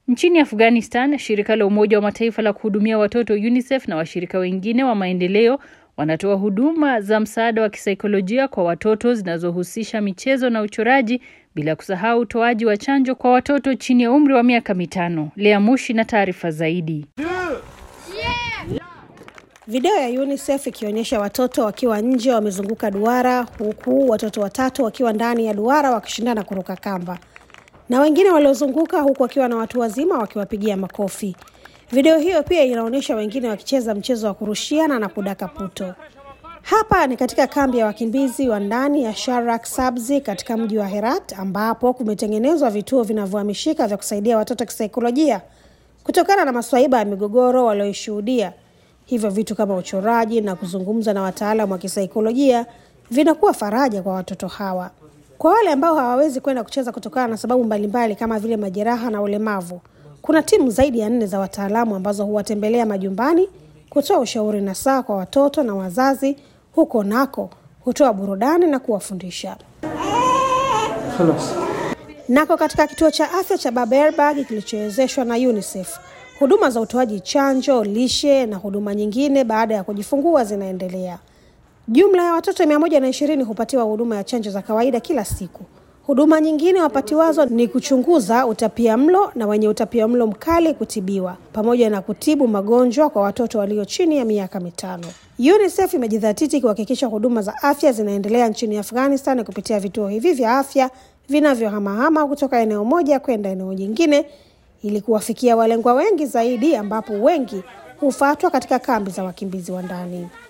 Nchini Afghanistan, shirika la Umoja wa Mataifa la kuhudumia watoto UNICEF na washirika wengine wa maendeleo wanatoa huduma za msaada wa kisaikolojia kwa watoto zinazohusisha michezo na uchoraji bila kusahau utoaji wa chanjo kwa watoto chini ya umri wa miaka mitano. Lea Mushi na taarifa zaidi. Video ya UNICEF ikionyesha watoto wakiwa nje wamezunguka duara huku watoto watatu wakiwa ndani ya duara wakishindana kuruka kamba na wengine waliozunguka huku wakiwa na watu wazima wakiwapigia makofi. Video hiyo pia inaonyesha wengine wakicheza mchezo wa kurushiana na kudaka puto. Hapa ni katika kambi ya wakimbizi wa ndani ya Sharak Sabzi katika mji wa Herat ambapo kumetengenezwa vituo vinavyohamishika vya kusaidia watoto kisaikolojia kutokana na maswaiba ya migogoro walioishuhudia. Hivyo vitu kama uchoraji na kuzungumza na wataalamu wa kisaikolojia vinakuwa faraja kwa watoto hawa. Kwa wale ambao hawawezi kwenda kucheza kutokana na sababu mbalimbali kama vile majeraha na ulemavu, kuna timu zaidi ya nne za wataalamu ambazo huwatembelea majumbani kutoa ushauri na saa kwa watoto na wazazi. Huko nako hutoa burudani na kuwafundisha. Nako katika kituo cha afya cha Baberberg kilichowezeshwa na UNICEF, huduma za utoaji chanjo, lishe na huduma nyingine baada ya kujifungua zinaendelea. Jumla ya watoto mia moja na ishirini hupatiwa huduma ya chanjo za kawaida kila siku. Huduma nyingine wapatiwazo ni kuchunguza utapia mlo na wenye utapia mlo mkali kutibiwa, pamoja na kutibu magonjwa kwa watoto walio chini ya miaka mitano. UNICEF imejidhatiti kuhakikisha huduma za afya zinaendelea nchini Afghanistan kupitia vituo hivi vya afya vinavyohamahama kutoka eneo moja kwenda eneo jingine ili kuwafikia walengwa wengi zaidi, ambapo wengi hufatwa katika kambi za wakimbizi wa ndani.